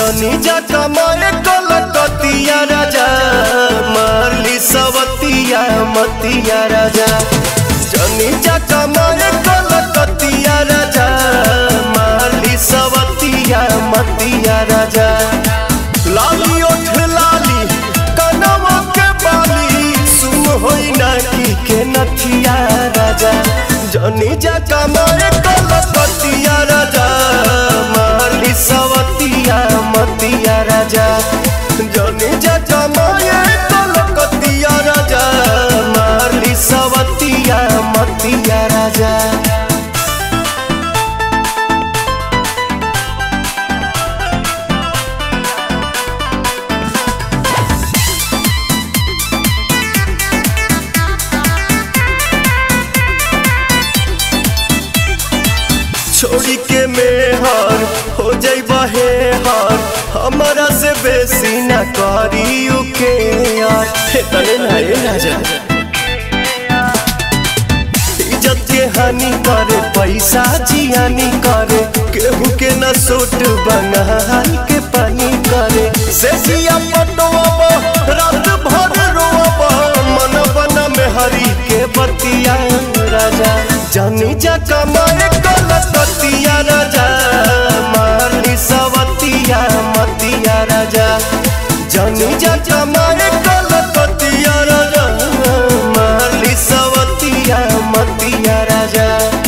जनी जा कमाए कलकतिया राजा मारली सवतिया मतिया राजा जनी जा कमाए कलकतिया राजा मारली सवतिया मतिया राजा लाली ओठ लाली कनवा के बाली सुन होई ना की के नथिया राजा जनी जा कमाए कलकतिया राजा मारली सवतिया मतिया राजा जनी जा कमाए कलकतिया राजा मारली सवतिया मतिया राजा छोड़ी के मेहर हो जाई बहे हर हमारा से बेसी न करी के यार हे तने ना ये राजा इज्जत के हानि करे पैसा जियानी करे केहू के न सोट बंगाल के पानी करे से सिया पटोब रात भर रोब मन बन में हरी के बतिया राजा जानी जा कमाए कलकतिया राजा मारली सवतिया मतिया राजा जानी जा कमाए कलकतिया राजा मारली सवतिया मतिया राजा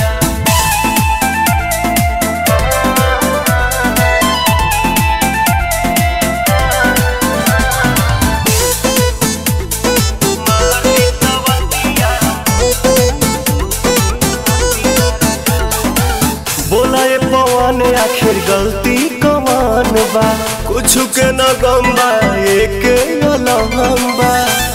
बोला ये पवन आखिर गलती कमान बा कुछ के न गम बा एक अलहम बा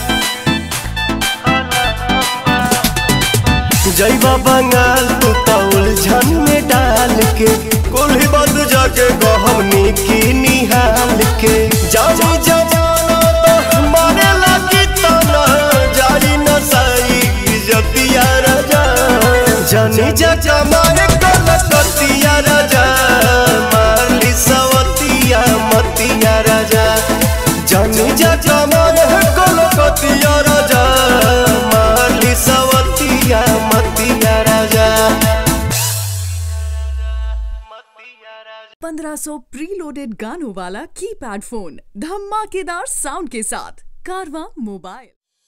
जैबा बंगाल तू तो उलझन में डाल के कोल्ही बद जाके गहमनी की निहाल के जानी जमाना तो मारे लगी तना जारी न साई इज्जतिया राजा जानी जा जमाए कलकतिया राजा मारली सवतिया मतिया राजा जानी जा जमाए कलकतिया राजा मारली सवतिया मतिया राजा पंद्रह सौ प्रीलोडेड गानों वाला कीपैड फोन धमाकेदार साउंड के साथ कारवा मोबाइल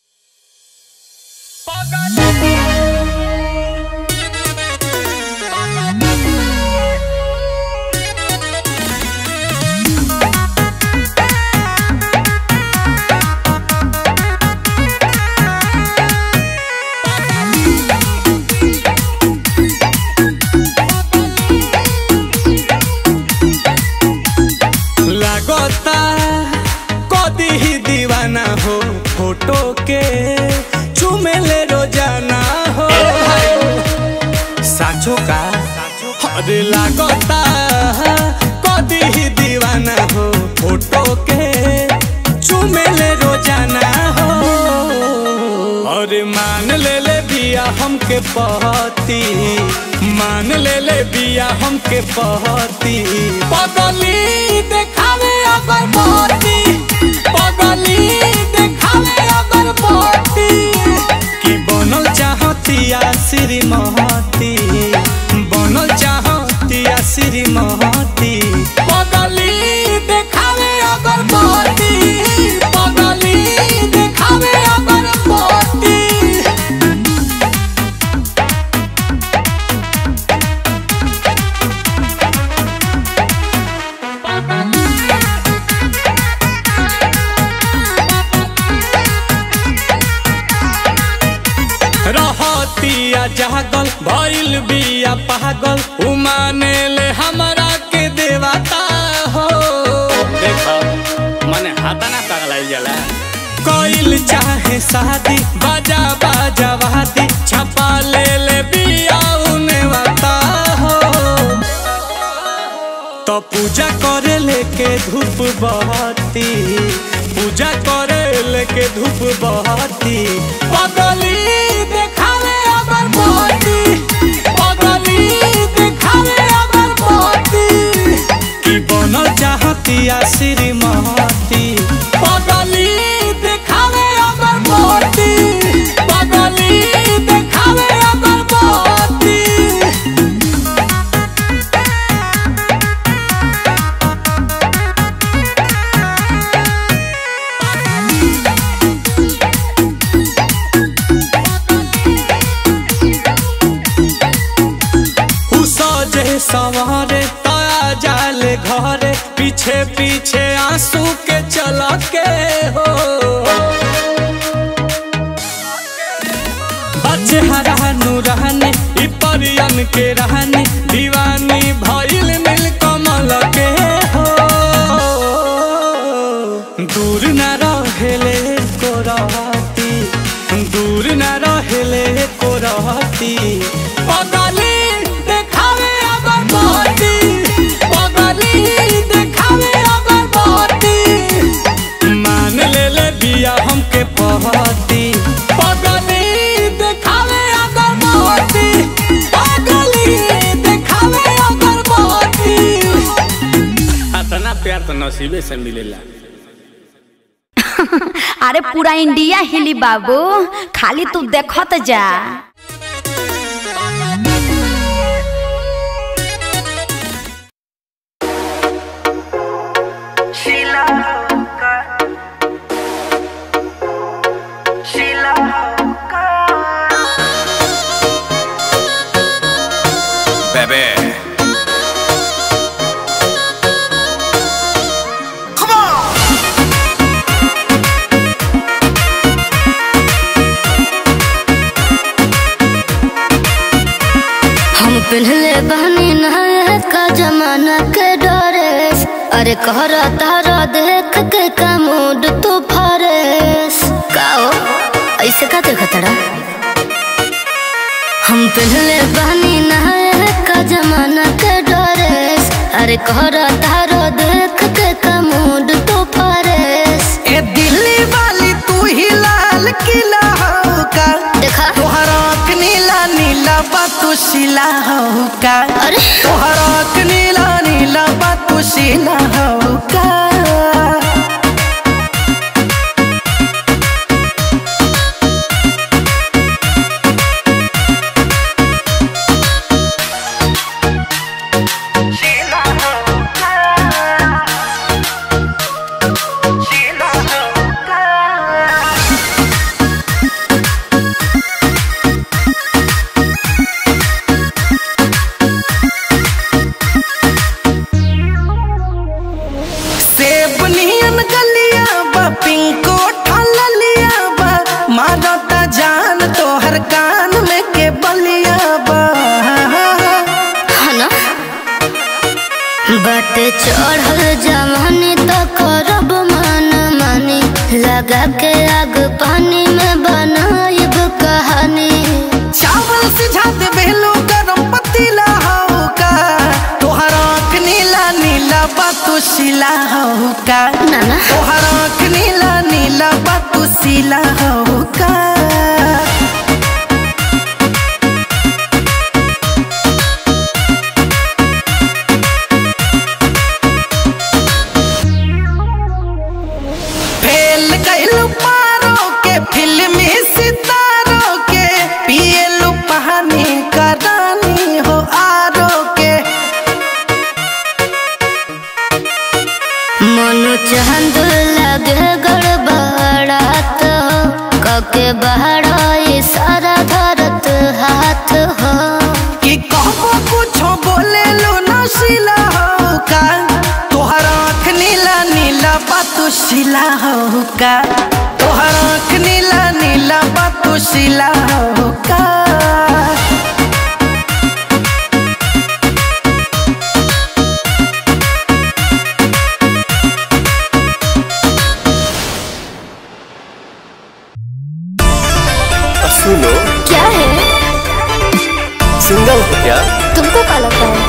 लागता कदी ही दीवाना हो फोटो के चुमेले रोजाना हो साचो का अरे लागता कदी ही दीवाना हो फोटो के चुमेले रोजाना हो अरे मान ले ले बिया हमके पहती मान ले ले बिया हमके पहती पगली देखावे अगर पहती पगली देखावे अगर पहती कि बनल चाहतिया श्रीमती बनल चाहतिया श्रीमती पगली देखावे अगर पहती पगली देखावे अगर पहती रहतिया जागल भइल बिया पागल उमाने ले हमरा के देवता हो देखो मने हाथा ना पगलाइल जाला कोइल चाहे शादी बाजा बाजा वादी छपा ले ले बिया उने वाता हो तो पूजा करे लेके धूप बहती पूजा करे लेके धूप बहती पगली देखावे अगर बहती पगली देखावे अगर बहती कि बनल चाहतिया चेहरा नूरानी ई परियन के रहनी दीवानी भइल नील कमल के हो दूर न रहेले को रहती दूर न रहेले को रहती पगली देखावे अगर बहती पगली देखावे अगर बहती मान ले ले बिया हमके पहती पगली देखावे अगर बहती पगली देखावे अगर बहती अतना प्यार तो नसीबे से मिलेला अरे पूरा इंडिया हिली बाबू खाली तू देखत जा Bebe. हम पहले बहनी नहाए का जमाना के डरेस अरे कहर तारा देख के का मूड तू फरेस का हो ऐसे का देखा तड़ा हम पहले बहनी नहाए का जमाना के डरेस अरे कहर तारा देख के का मूड तू फरेस ए दिल्ली वाली तू ही लाल किला हो का देखा तोहरा आँख नीला नीला बा तू शिला हो का अरे तोहरा आँख नीला नीला बा तू शिला हो का सेब नियन गलिया बा पिंको ठललिया बा मारता जान तोहर कान में के बलिया बा हना बट चढ़ल जवानी तो करब मन मानी लगा के आग पानी में बनाइब कहानी चावल सिझा दे बेलो गरम पतीला हो का तोहर आँख नीला नीला बा तू शिला हो का नाना तोहर आँख नीला नीला बा तू शिला हो का फेल गइलू पारो के फिल्मी सितारों के पियलू पानी का रानी हो आरो के मनु चांद लगे गड़बड़ात कके बहरा सारा धरत हाथ हो कि कहबो कुछो बोले लो नशीला हो का तोहर आँख नीला नीला बातू शिला हो का तोहर आँख नीला नीला बातू शिला हो का सुनो क्या है सिंगल हो क्या तुमको क्या लगता है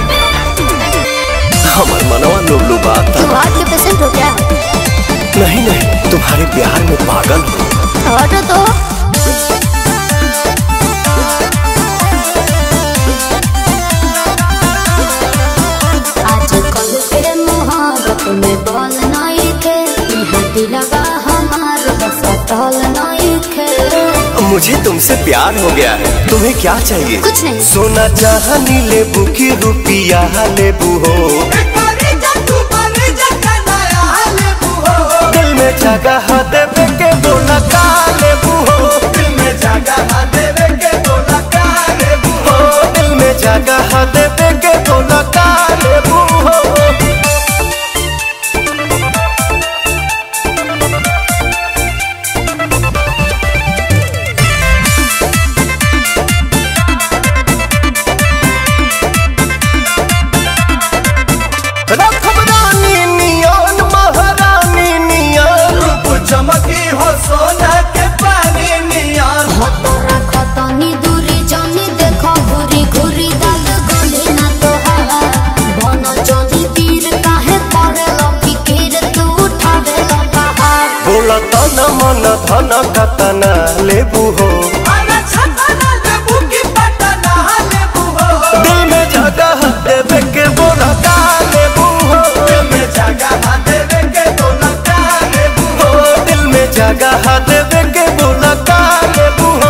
हमार मनवा लुबलु बात तुम हार्ट के पेशेंट हो क्या नहीं नहीं तुम्हारे प्यार में पागल हो हटो तो आजकल के मोहब्बत में बल नहीं के यहाँ दिलवा हमार बस टल नहीं के मुझे तुमसे प्यार हो गया है तुम्हें क्या चाहिए कुछ नहीं। सोना चाहनी लेबू की रुपिया लेबू हो दिल में जगह देवे के बोला का लेबू हो दिल में जगह देवे के बोला का लेबू हो दिल में जगह देवे के बोला का लेबू हो छन कतना लेबू हो दिल में जगह देवे के बोला का लेबू हो दिल में जगह देवे के बोला का लेबू हो दिल में जगह देवे के बोला का लेबू हो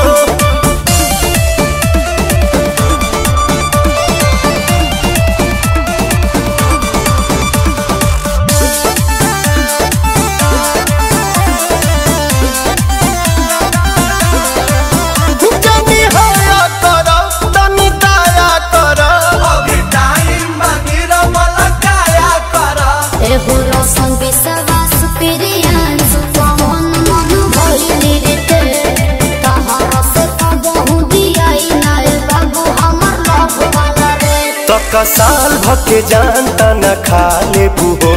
जनी हया कर तनी दया कर अभी टाइम बाकी रमल काया कर एगो रौशन विश्वास प्रियांशु पवन मन भइली रे तहरा से कबहू दियाई नाय बाबू हमर लव वाला रे तक साल भके जानता न खा लेबू हो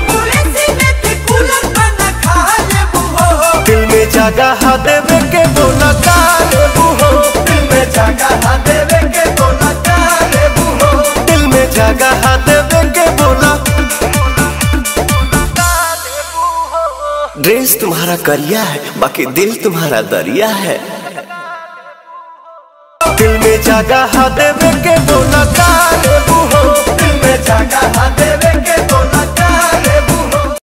दिल में जगह देवे के बोला का लेबू हो दिल में जगह देवे के बोला का लेबू हो दिल में जगह देवे के बोला ड्रेस तुम्हारा करिया है बाकी दिल तुम्हारा दरिया है दिल में जगह देवे के बोला का लेबू हो दिल में जगह देवे